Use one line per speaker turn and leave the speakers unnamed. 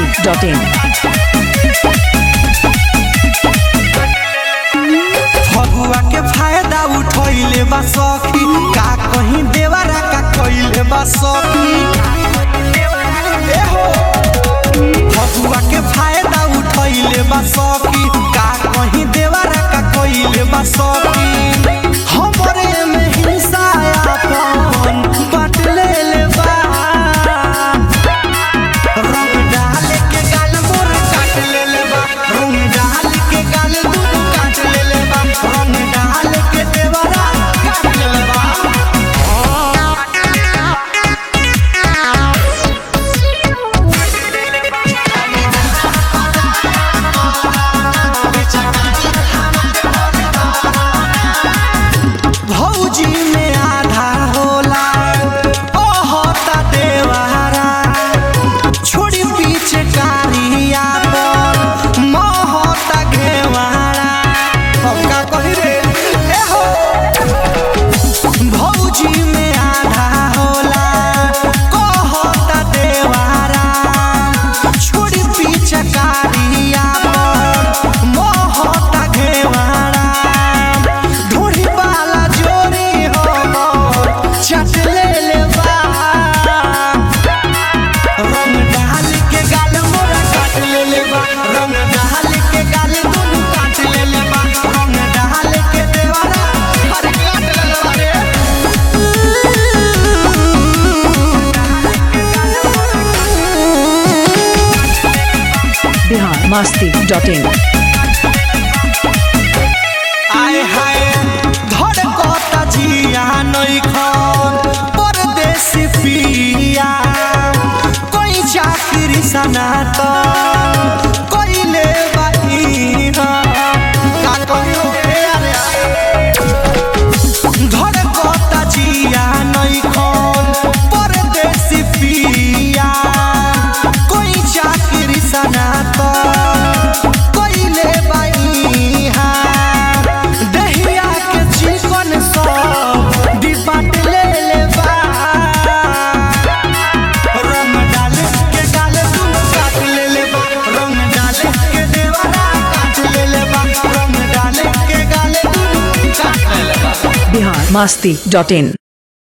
masti.in.
Phagua के फायदा उठैले बा सखी का कहीं देवरा का कइले बा सखी ए हो फगुआ के फायदा उठैले बा सखी का कहीं देवरा का कइले बा सखी हमरे में हिंसा आपन बांट लेले बा रंग डाल के गाल मोर काट लेले बा रंग डाल के गाल दूध काट लेले बा रंग डाल के देवरा काट लेले बा भौजी में आधा होला ओहता देवारा छोड़ी पीछे कारिया पर महता घेवारा हम का कही रे ए हो भौजी में आधा होला कहता देवारा छोड़ी पीछे कारिया पर महता घेवारा ढूढ़ी वाला जोड़ी हमर चट ले ले बा रंग डाल के गाल मोरा काट ले ले बा रंग डाल के गाल दुनु काट ले ले बा रंग डाल के देवारा अरे काट ले ले बा रे
Bihar masti.in.
आय हाय धड़कता जिया नइखन परदेसी पिया कोई चाकरी सनात कइले बाई का कहियो हे अरे धड़कता जिया नइखन परदेसी पिया कोई चाकरी सनात कइले बाई हा दहिया के चिकन सब डिबाट ले ले बा रंग डाल के गाल तुम काट ले ले बा रंग डाल के देवारा काट ले ले बा रंग डाल के गाल तुम काट ले ले बा
Bihar masti.in.